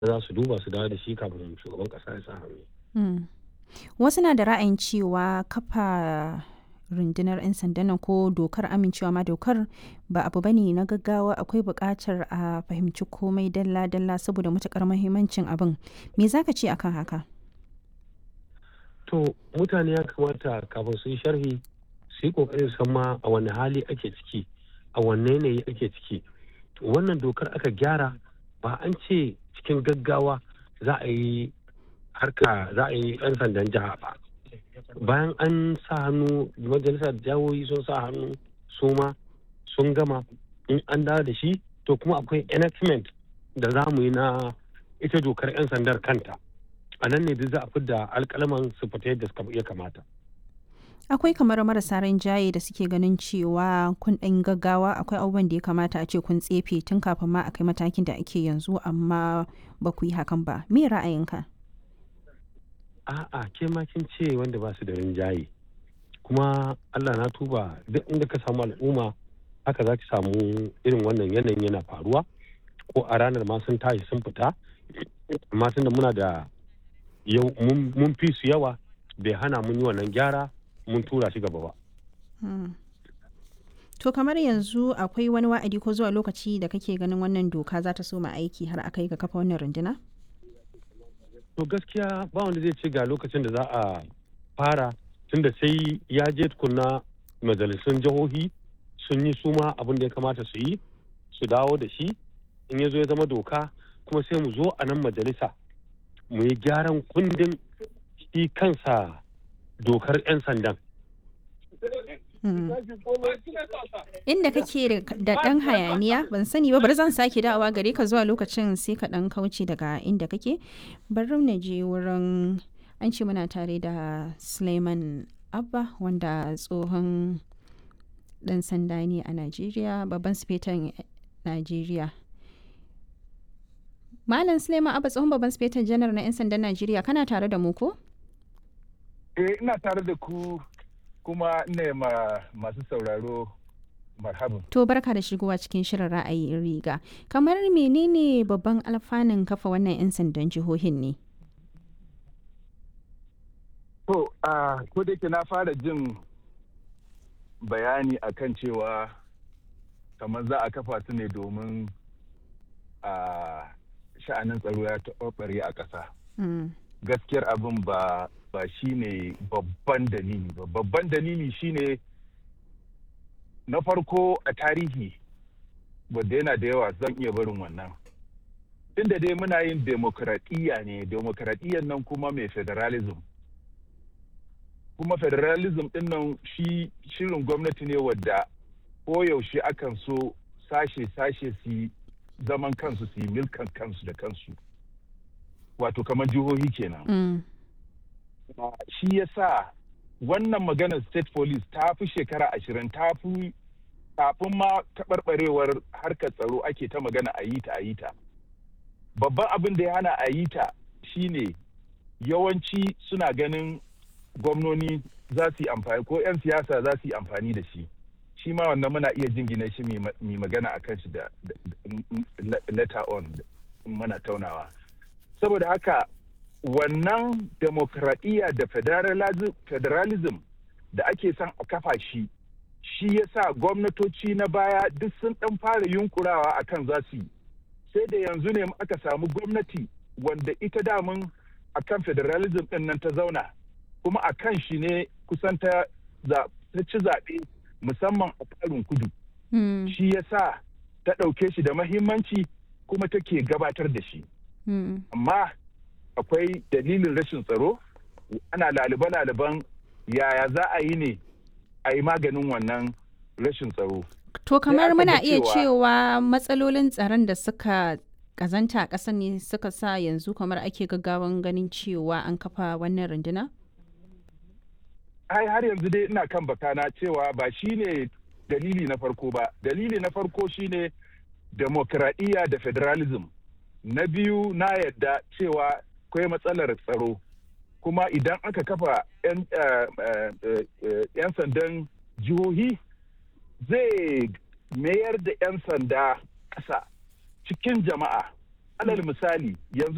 za su duba su dawo da shi kafin shugaban kasa ya sa hannu. Wasu na da ra'ayin cewa kafa rundunar 'yan sandan nan ko dokar amincewa ma dokar ba abu bane na gaggawa akwai buƙatar a fahimci komai dalla-dalla saboda matuƙar muhimmancin abin. Me za ka ce akan haka? To mutane ya kamata kafin su yi sharhi su yi ƙoƙarin san ma a wani hali ake ciki a wanne yanayi ake ciki. Wannan dokar aka gyara ba an ce cikin gaggawa za a yi harka za a yi 'yan sandan jiha ba. bayan an sa hannu majalisar jawoyi sun sa hannu su ma sun gama in an dawo da shi to kuma akwai enactment da za mu yi na ita dokar 'yan sandar kanta a nan ne duk za a fidda alkalaman su fita yadda suka iya kamata akwai kamar marasa rinjaye da suke ganin cewa kun ɗan gaggawa akwai abubuwan da ya kamata a ce kun tsefe tun kafin ma a kai matakin da ake yanzu amma ba ku yi hakan ba me ra'ayinka a'a ke ma kin ce wanda ba su da rinjaye kuma Allah na tuba duk inda ka samu al'umma haka za ki samu irin wannan yanayin yana faruwa ko a ranar ma sun tashi sun fita amma tunda muna da yau mun fi su yawa bai hana mun yi wannan gyara mun tura shi gaba ba. To kamar yanzu akwai wani wa'adi ko zuwa lokaci da kake ganin wannan doka za ta soma aiki har aka yi ga kafa wannan runduna? to gaskiya ba wanda zai ce ga lokacin da za a fara tunda sai ya je tukunna majalisun jihohi sun yi suma abin da ya kamata su yi su dawo da shi in ya zo ya zama doka kuma sai mu zo a nan majalisa mu yi gyaran kundin shi kansa dokar 'yan sandan Inda kake da ɗan hayaniya ban sani ba bari zan sake dawowa gare ka zuwa lokacin sai ka ɗan kauce daga inda kake bari na je wurin an ce muna tare da Suleiman Abba wanda tsohon ɗan sanda ne a Najeriya babban sifetan Najeriya. Malam Suleiman Abba tsohon babban sifetan janar na 'yan sandan Najeriya kana tare da mu ko? Eh ina tare da ku kuma ne ma masu sauraro marhaban. To barka da shigowa cikin shirin ra'ayin riga. Kamar menene babban alfanun kafa wannan 'yan sandan jihohin ne? To, a ko da na fara jin bayani akan cewa kamar za a kafa su ne domin a sha'anin tsaro ya taɓarɓare a ƙasa. Gaskiyar abin ba ba shi ne babban dalili ba babban dalili shine na farko a tarihi wadda yana da yawa zan iya barin wannan inda dai muna yin demokradiyya ne demokradiyyar nan kuma mai federalism kuma federalism din nan shi shirin gwamnati ne wadda koyaushe akan so sashe-sashe su zaman kansu su yi milkan kansu da kansu wato kamar jihohi kenan Mm. Uh, shi ya sa wannan maganar state police ta fi shekara ashirin ta fi kafin ma taɓarɓarewar harkar tsaro ake ta magana a yi ta a yi ta babban abin da ya hana a yi ta shine yawanci suna ganin gwamnoni za su yi amfani ko 'yan siyasa za su yi amfani da shi shi ma wannan muna iya jingina shi mai magana a kan shi da letter on mana taunawa saboda haka wannan demokradiyya da federalism da ake son a kafa shi shi ya sa gwamnatoci na baya duk sun ɗan fara yunkurawa a kan za su yi sai da yanzu ne aka samu gwamnati wanda ita damun a kan federalism ɗin nan ta zauna kuma a kan shi ne kusan ta ci zaɓe musamman a ƙarin kudu Mm. shi ya sa ta ɗauke shi da mahimmanci kuma take gabatar da shi Mm. amma akwai dalilin rashin tsaro ana lalibe-laliben yaya za a yi ne a yi maganin wannan rashin tsaro To kamar aka muna ga iya cewa- cewa matsalolin tsaron da suka kazanta a ƙasar ne suka sa yanzu kamar ake gaggawan ganin cewa an kafa wannan runduna? ai har yanzu dai ina kan bakana cewa ba shi ne dalili na farko ba dalili na farko shine demokradiyya da federalism na biyu na yadda cewa akwai matsalar tsaro kuma idan aka kafa 'yan eh, eh, eh, 'yan sandan jihohi zai mayar da 'yan sanda ƙasa cikin jama'a alal misali yanzu